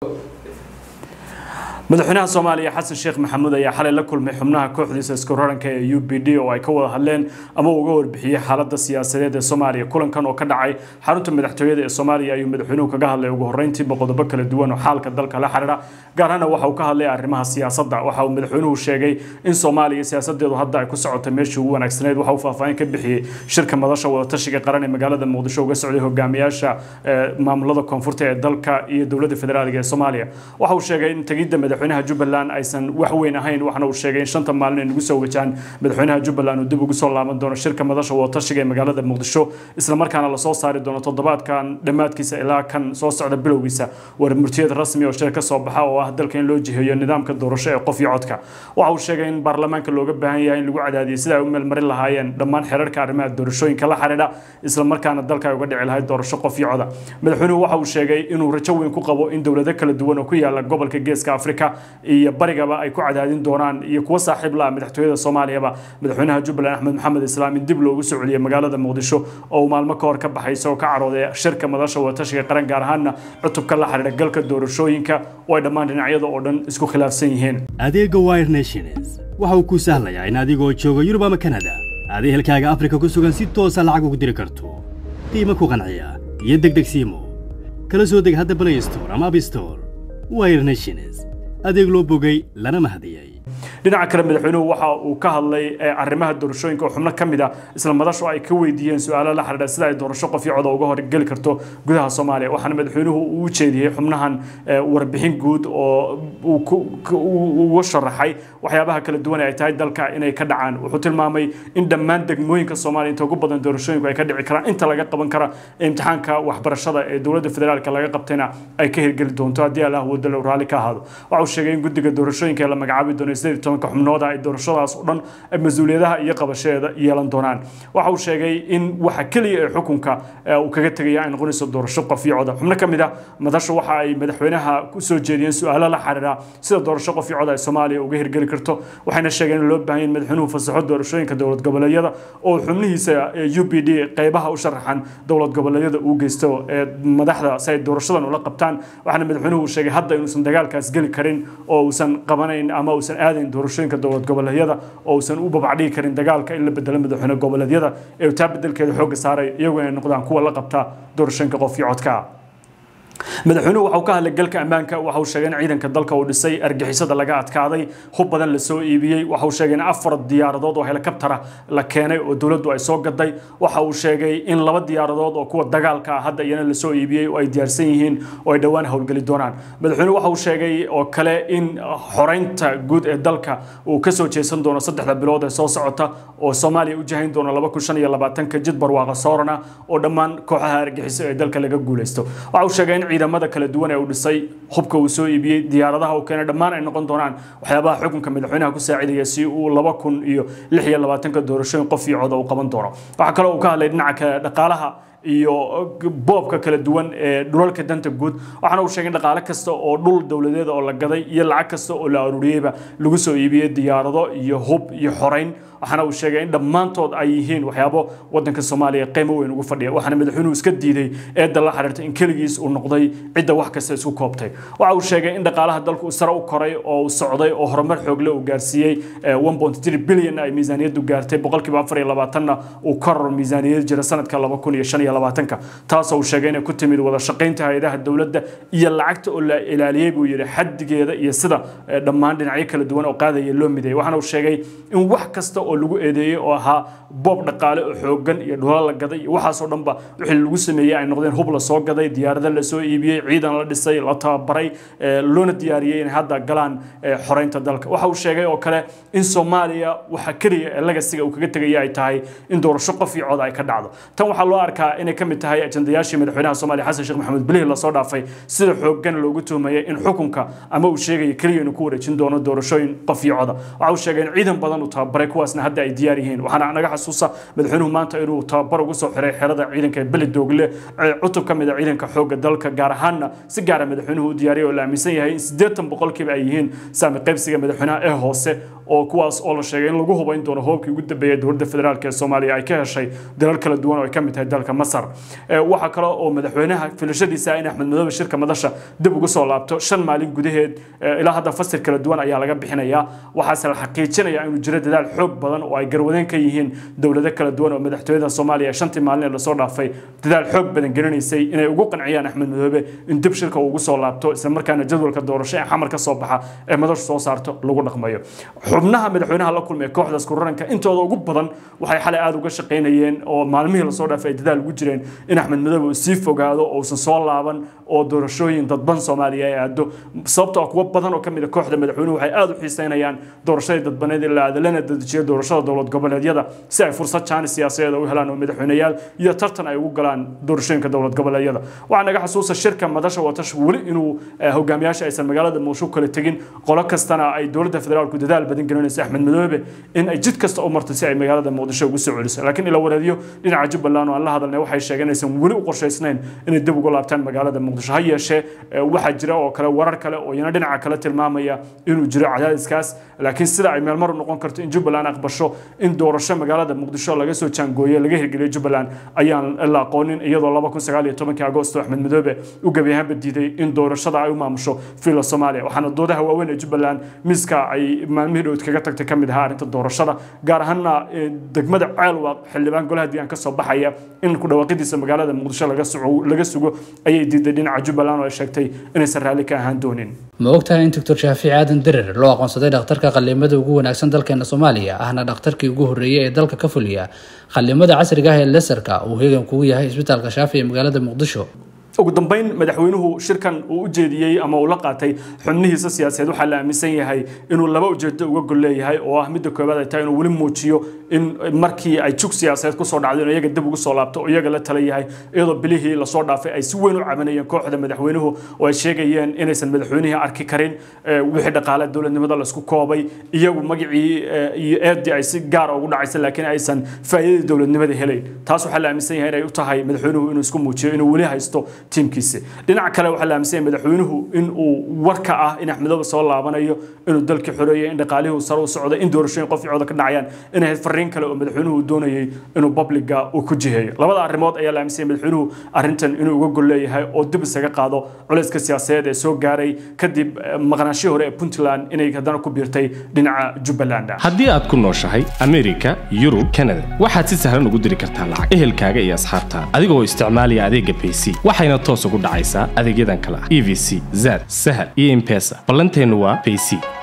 madaxweynaha soomaaliya xasan sheekh maxamuud ayaa xalay la kulmay xubnaha kooxdiisa isku raranka ee u b d oo ay ka wada hadleen ama uga warbixiyey xaaladda siyaasadeed ee soomaaliya kulankan oo ka dhacay xarunta madaxtooyada ee soomaaliya ayuu madaxweynuhu kaga hadlay ugu horreyntiiba qodobo kala duwan oo xaalka dalka la xiriira gaar ahaana waxa uu ka hadlay arrimaha siyaasadda waxa uu madaxweynuhu sheegay in soomaaliya siyaasadeedu hadda ay ku socotay meeshii ugu wanaagsaneyd waxa uu faahfaahin ka bixiyey shirka madasha wadatashiga qaran ee magaalada muqdisho uga socday hogaamiyaasha maamulada koonfurta ee dalka iyo dowladda federaaliga ee soomaaliya waxa uu sheegay in tegidda madaxweynaha jubbaland aysan wax weyn ahayn waxna uu sheegay in shanta maalin ay nagu soo wajahaan madaxweynaha jubbaland uu dib ugu soo laaban doono shirka madasha wadatashiga ee magaalada muqdisho islamarkaana lasoo saari doono toddobaadkan dhammaadkiisa ilaa kan soo socda bilowgiisa warmurtiyad rasmi oo shir ka soo baxa oo ah dalka in loo jiheeyo nidaamka doorasho ee qof iyo codka waxa uu sheegay in baarlamaanka looga baahan yahay in lagu cadaadiyo sida ay u meelmarin lahaayeen dhammaan xeerarka arrimaha doorashooyinka la xidhiidha islamarkaana dalka ay uga dhici lahayd doorasho qof iyo coda madaxweynuhu waxa uu sheegay inuu rajo weyn ku qabo in dowlado kala duwan oo ku yaala gobolka geeska afrika iyo barigaba ay ku cadaadin doonaan iyo kuwa saaxiib la ah madaxtooyada soomaaliyaba madaxweynaha jubbaland axmed maxamed islaam in dib loogu soo celiyay magaalada muqdisho oo uu maalmo ka hor ka baxay isagoo ka carooday shirka madasha wadatashiga qaran gaar ahaana cutubka la xidhiidha galka doorashooyinka oo ay dhammaan dhinacyada oo dhan isku khilaafsan yihiin adeega wire nations waxa uu kuu sahlayaa in adigoo jooga yurub ama kanada aad ehelkaaga afrika ku sugan si toosa lacag ugu diri karto qiimo ku qanciya iyo degdeg siimo kala soo deg hadda play store ama app store wire nations adeeg loo bogay lana mahadiyey dhinaca kale madaxweynuhu waxa uu ka hadlay arrimaha doorashooyinka oo xubno ka mid a isla madashu ay ka weydiiyeen su-aalo la xidhiidha sida ay doorasho qof iyo coda uga horgeli karto gudaha soomaaliya waxaana madaxweynuhu uu u jeediyey xubnahan warbixin guud oo uga sharaxay waxyaabaha kala duwan ay tahay dalka inay ka dhacaan wuxuu tilmaamay in dhammaan degmooyinka soomaaliya inta ugu badan doorashooyinku ay ka dhici karaan inta laga qaban kara imtixaanka waxbarashada ee dowladda federaalka laga qabtayna ay ka hirgeli doonto haddii allah wadalo raalli ka ahaado waxa uu sheegay in guddiga doorashooyinka ee la magacaabi doono sideed tobanka xubnooda ay doorashadaas oo dhan mas-uuliyadaha iyo qabasheeda yeelan doonaan waxa uu sheegay in waxa keliya ee xukunka uu kaga tegaya ay noqonayso doorasho qof iyo coda xubno ka mid ah madasha waxa ay madaxweynaha ku soo jeediyeen su-aalo la xiriira sida doorasho qof iyo coda ay soomaaliya uga hirgeli karto waxayna sheegeen in loo baahan yahay madaxweynuhu fasaxo doorashooyinka dowlad goboleedyada oo xubnihiisa u b d qeybaha u sharaxan dowlad goboleedyada uu geysto ee madaxda si ay doorashadan ula qabtaan waxaana madaxweynuhu uu sheegay hadda inuusan dagaalkaas geli karin oo uusan qabanayn ama uusan aadayn doorashooyinka dowlad goboleedyada oo uusan u babacdhigi karin dagaalka in la bedelo madaxweyne goboleedyada ee taa bedelkeeda xoogga saaray iyagu inay noqdaan kuwa la qabta doorashooyinka qof iyo codka madaxweynuhu waxa uu ka hadlay galka ammaanka waxa uu sheegay in ciidanka dalka uu dhisay argixisada laga adkaaday hub badan la soo iibiyey waxa uu sheegay in afar diyaaradood oo helikabtara la keenay oo dowladdu ay soo gaday waxa uu sheegay in laba diyaaradood oo kuwa dagaalka ah hadda iyana la soo iibiyey oo ay diyaarsan yihiin oo ay dhowaan howlgeli doonaan madaxweynuhu waxa uu sheegay oo kale in xoreynta guud ee dalka uu ka soo jeesan doono saddexda bilood ee soo socota oo soomaaliya u jahayn doono laba kun shan iyo labaatanka jid barwaaqa soorana oo dhammaan kooxaha argixiso ee dalka laga guuleysto waxa uu sheegay in ciidamada kala duwan ee uu dhisay hubka uu soo iibiyey diyaaradaha uu keenay dhammaan ay noqon doonaan waxyaabaha xukunka madaxweynaha ku saacidaya si uu laba kun iyo lix iyo labaatanka doorashooyin qof iyo coda uu qaban doono waxaa kaloo uu ka hadlay dhinaca kale dhaqaalaha iyo boobka kala duwan ee dhulalka danta guud waxaana uu sheegay in dhaqaale kasta oo dhul dowladeeda oo la gaday iyo lacag kasta oo la aruuriyeyba lagu soo iibiyey diyaarado iyo hub iyo xoreyn waxaana uu sheegay in dhammaantood ay yihiin waxyaabo wadanka soomaaliya qiimo weyn ugu fadhiya waxaana madaxweynuhu iska diiday eedda la xiriirta in keligiis uu noqday cidda wax kasta isku koobtay waxa uu sheegay in dhaqaalaha dalku sare u koray oo uu socday oo horumar xoogle uu gaarsiiyey bilyan ay miisaaniyaddu gaartay boqolkiiba afar iyo labaatanna uu koror miisaaniyad jira sanadka laba kun iyo shan iyo labaatanka taasoo uu sheegay inay ku timid wada shaqaynta hay-adaha dowladda iyo lacagta oo la ilaaliyey buu yidhi xadigeeda iyo sida dhammaan dhinacyo kala duwan oo qaadaya loo midayay waxaana uu sheegay in wax kasta oo lagu eedeeyey oo ahaa boob dhaqaale oo xoogan iyo dhulal la gaday iyo waxaasoo dhanba wixii lagu sameeyey ay noqdeen hub la soo gaday diyaarada la soo iibiyey ciidan la dhisay la tababaray loona diyaariyey inay hadda galaan xoreynta dalka waxa uu sheegay oo kale in soomaaliya waxa keliya ee lagasiga uu kaga tegaya ay tahay in doorasho qof iyo cod ay ka dhacdo tan waxaa loo arkaa inay ka mid tahay ajandayaashii madaxweynaha soomaaliya xasan sheekh maxamed bilihii lasoo dhaafay sida xoogan loogu tuhmayay in xukunka ama uu sheegaya keliya inuu ku wareejin doono doorashooyin qof iyo coda waxa uu sheegay in ciidan badan uu tababaray kuwaasna kuwaasna hadda ay diyaar yihiin waxaana naga xasuusa madaxweynuhu maanta inuu tababar ugu soo xiray xerada ciidanka beli doogle cutub ka mid a ciidanka xoogga dalka gaar ahaanna si gaara madaxweynuhu u diyaariyay oo la aaminsan yahay in siddeetan boqolkiiba ay yihiin saami qaybsiga madaxweynaha ee hoose oo kuwaas oo la sheegay in lagu hubayn doono hoobkii ugu dambeeyay dowladda federaalk ee soomaaliya ay ka heshay dalal kala duwan oo ay ka mid tahay dalka masar waxaa kale oo madaxweynaha filashadiisa in axmed madoobe shirka madasha dib ugu soo laabto shan maalin gudaheed ilaa hadda fasir kala duwan ayaa laga bixinayaa waxaase la xaqiijinaya inuu jiro dadaal xoog badan oo ay garwadeen ka yihiin dowlado kala duwan oo madaxtooyada soomaaliya shantii maalin ee lasoo dhaafay dadaal xoog badan gelinaysay inay ugu qanciyaan axmed madoobe in dib shirka uu ugu soo laabto islamarkaana jadwalka doorasho ee xamar ka soo baxa ee madashu soo saarto lagu dhaqmayo xubnaha madaxweynaha la kulmay kooxdaas kuraranka intooda ugu badan waxay xalay aada uga shaqaynayeen oo maalmihii lasoo dhaafay ay dadaal ugu jireen in axmed madoobe uu sii fogaado oo uusan soo laaban oo doorashooyin dadban soomaaliya ay aado sababtoo ah kuwo badan oo ka mid a kooxda madaxweynuhu waxay aada u xiiseynayaan doorashadii dadbaneed in la aado lana dedejiyo doorashada dowlad goboleedyada si ay fursad jaani siyaasadeed u helaan oo madaxweyneyaal iyo tartan ay ugu galaan doorashooyinka dowlad goboleedyada waxaa naga xasuusa shirka madasha watash weli inuu hogaamiyaasha aysan magaalada muqdisho kala tegin qolo kastana ay dowladda federaalku dadaal badan gelinayso axmed madoobe in ay jid kasta u marto si ay magaalada muqdisho ugu soo celiso laakiin ila wareediyo dhinaca jubbaland oo aan la hadalnay waxay sheegeen inaysan weli u qorshaysnayn inay dib ugu laabtaan magaalada muqdisho ha yeeshee waxaa jira oo kale warar kale oo iyana dhinaca kale tilmaamaya inuu jiro cadaadiskaas laakiin sida ay meelmar u noqon karto in jubbaland aqbasho in doorasho magaalada muqdisho laga soo jaangooye laga hirgeliyo jubbaland ayaan la aqoonin iyadoo laba kun sagaal iyo tobankii agoosto axmed madoobe u gebi ahaanba diiday in doorashada ay u maamusho fiila soomaaliya waxaana doodaha waaweyn ee jubbaland miiska ay maalmihii dhowd kaga tagtay ka mid ahaa arrinta doorashada gaar ahaana degmada ceelwaaq xildhibaan golaha deegaan ka soo baxaya in ku dhawaaqidiisa magaalada muqdisho laga sugo ayay diiday dhinaca jubbaland oo ay sheegtay inaysan raalli ka ahaan doonin ma ogtahay in doctor shaafici aadan derer loo aqoonsaday dhakhtarka qallimada ugu wanaagsan dalkeena soomaaliya ahna dhakhtarkii ugu horreeyey ee dalka ka fuliya qallimada casriga ah ee lesarka uu hegan kugu yahay isbitaalka shaafi ee magaalada muqdisho ugu dambeyn madaxweynuhu shirkan uu u jeediyey ama uu la qaatay xubnihiisa siyaasadeed waxaa la aaminsan yahay inuu laba ujeedo uga gol leeyahay oo ah midda koowaad ay tahay inuu weli muujiyo in markii ay jug siyaasadeed kusoo dhacdo in iyaga dib ugu soo laabto oo iyaga la tala yahay iyadoo bilihii lasoo dhaafay ay si weyn u cabanayeen kooxda madaxweynuhu oo ay sheegayeen inaysan madaxweynihii arki karin wixii dhaqaale dowladnimada laisku koobay iyagu magacii iyo eedii ay si gaara ugu dhacaysa laakiin aysan faa'iidadii dowladnimada helayn taas waxaa la aaminsan yahay inay u tahay madaxweynuhu inuu isku muujiyo inuu weli haysto tiimkiisa dhinaca kale waxaa la aaminsan yahay madaxweynuhu in uu warka ah in axmedoobe soo laabanayo inuu dalkii xoreeyay in dhaqaalihii sare u socday in doorashooyin qof cooda ka dhacayaan inay ahayd fariin kale oo madaxweynuhu doonayay inuu publiga uu ku jiheeyo labada arrimood ayaa la aaminsan yahay madaxweynuhu arrintan inuu uga gol leeyahay oo dib isaga qaado culayska siyaasadeed ee soo gaaray kadib maqnaashihii hore ee puntland inay haddana ku biirtay dhinaca jubbaland haddii aad ku nooshahay amerika yurub kanada waxaad si sahlan ugu diri kartaa lacag ehelkaaga iyo asxaabtaa adigoo isticmaalaya adeega bayc waxayna toos ugu dhacaysaa adeegyadan kale ah e v c zad sahal iyo impesa ballanteennu waa bayc